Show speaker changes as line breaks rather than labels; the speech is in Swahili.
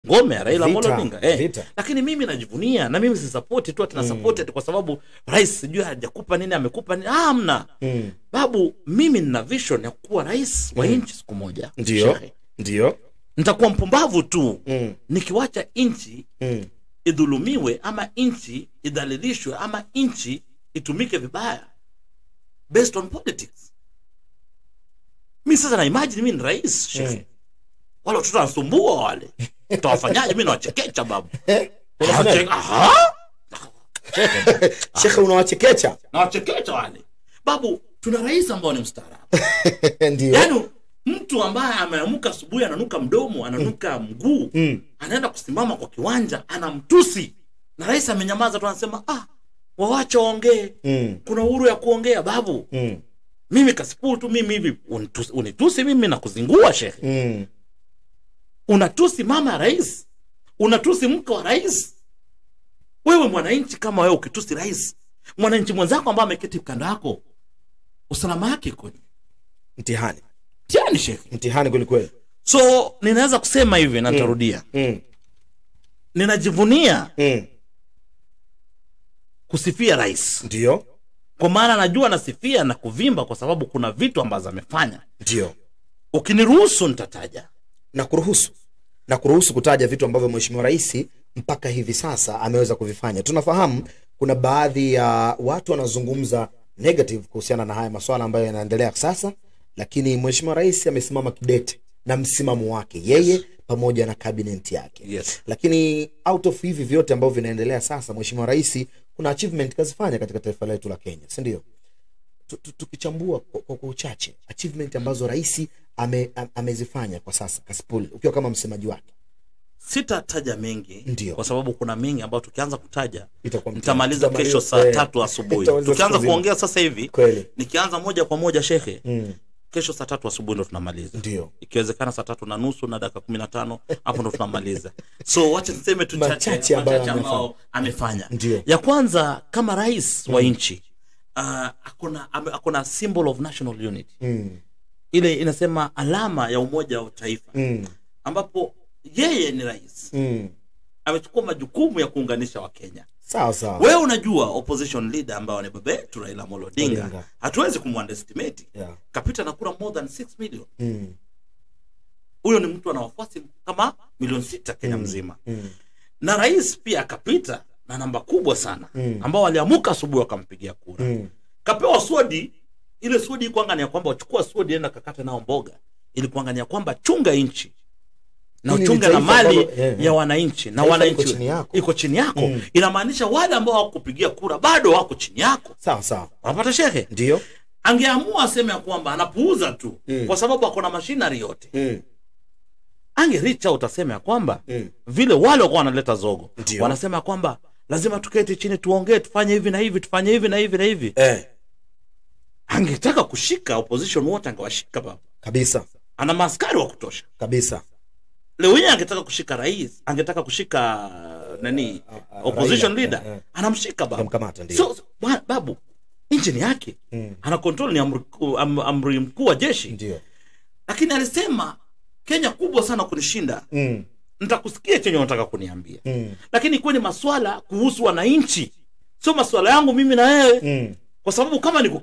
ngome ya Raila
Vita,
Amolo Odinga eh.
vita.
Lakini mimi najivunia na mimi sisapoti tu atina support ati kwa sababu rais sijui hajakupa nini amekupa nini. Ah, hamna
Mm.
babu, mimi nina vision ya kuwa rais wa nchi siku moja.
ndio
Shehe.
ndio
nitakuwa mpumbavu tu
Mm.
nikiwacha nchi
Mm.
idhulumiwe ama nchi idhalilishwe ama nchi itumike vibaya based on politics mi sasa na imagine mi ni rais shekhe
Mm.
wale watoto wanasumbua wale tawafanyaje mi nawachekecha babu
Unafanyaje?
Nawache- Aha!
shekhe unawachekecha
nawachekecha wale babu tuna rais ambao ni mstaarabu
ndio
yaani mtu ambaye ameamka asubuhi ananuka mdomo ananuka mguu
Mm.
anaenda kusimama kwa kiwanja anamtusi na rais amenyamaza tu anasema ah wawache waongee
Mm.
kuna uhuru ya kuongea babu
Mm.
mimi kasipuu tu mimi hivi unitusi, unitusi mimi na kuzingua shehe
Mm.
unatusi mama ya rais unatusi mke wa rais wewe mwananchi kama wewe ukitusi rais mwananchi mwenzako ambaye ameketi kando yako usalama yake ikoje
mtihani
tiani shehe
mtihani kwelikweli
so ninaweza kusema hivi na nitarudia
mm.
ninajivunia
mm.
kusifia rais
ndio
kwa maana najua nasifia na kuvimba kwa sababu kuna vitu ambazo amefanya
ndio
ukiniruhusu nitataja
na kuruhusu na kuruhusu kutaja vitu ambavyo mheshimiwa rais mpaka hivi sasa ameweza kuvifanya tunafahamu kuna baadhi ya watu wanazungumza negative kuhusiana na haya maswala ambayo yanaendelea sasa lakini mheshimiwa rais amesimama kidete na msimamo wake yeye pamoja na kabineti yake
Yes.
lakini out of hivi vyote ambavyo vinaendelea sasa mheshimiwa rais kuna achievement kazifanya katika taifa letu la kenya si ndio Tu- tu- tukichambua kwa, kwa, kwa uchache achievement ambazo rais ame, am- amezifanya kwa sasa kasipul ukiwa kama msemaji wake
sitataja mengi
Ndio.
kwa sababu kuna mengi ambayo tukianza kutaja
Itakuwa mtihani.
nitamaliza
Tutamaliza,
kesho saa
eh,
tatu asubuhi
tutamaliza
tukianza
siku nzima.
kuongea sasa hivi
kweli
nikianza moja kwa moja shehe
mm.
kesho saa tatu asubuhi ndo tunamaliza
ndio
ikiwezekana saa tatu na nusu na dakika kumi na tano hapo ndo tunamaliza so wacha niseme tu
Machache
chache
ambayo
machache ambao amefanya
Ndio.
ya kwanza kama rais wa nchi uh, akona ame- akona symbol of national unity
mm.
ile inasema alama ya umoja wa taifa
Mm.
ambapo yeye ni rais
Mm.
amechukua majukumu ya kuunganisha wakenya
sawa sawa
wewe unajua opposition leader ambao ni baba yetu raila Amolo odinga
Odinga.
hatuwezi kumwandestimate
yeah.
kapita na kura more than 6 million
mm.
huyo ni mtu ana wafuasi kama milioni sita kenya
Mm.
mzima
Mm.
na rais pia akapita na namba kubwa sana
Mm.
ambao waliamuka asubuhi wakampigia kura
Mm.
kapewa swodi ile swodi ikuanga ni ya kwamba wachukua swodi enda kakata nao mboga ilikuanga ni ya kwamba chunga nchi na
Hili ni
uchunge na
taifa
mali
ambalo- eh, eh.
ya wananchi na
Taifa
wananchi
liko chini yako.
iko chini yako
Mm.
inamaanisha wale ambao hawakupigia kura bado wako chini yako
sawa sawa
wanapata shehe
ndio
angeamua aseme ya kwamba anapuuza tu
Mm.
kwa sababu ako na mashinari yote
mm.
ange reach out aseme ya kwamba
Mm.
vile wale wakuwa wanaleta zogo
Ndio.
wanasema ya kwamba lazima tuketi chini tuongee tufanye hivi na hivi tufanye hivi na hivi na hivi
eh.
angetaka kushika opposition wote angewashika baba
kabisa
ana maaskari wa kutosha
kabisa
leo hii angetaka kushika rais angetaka kushika uh, nani
ah,
opposition
Raila,
leader
eh, eh.
anamshika baba
Anamkamata, ndio.
so, so ba- babu nchi ni yake
Mm.
ana control ni amri, kuu- am, amri mkuu wa jeshi
ndio
lakini alisema kenya kubwa sana kunishinda
mm.
nitakusikia chenye unataka kuniambia
Mm.
lakini kuwe ni maswala kuhusu wananchi sio maswala yangu mimi na wewe
Mm.
kwa sababu kama ni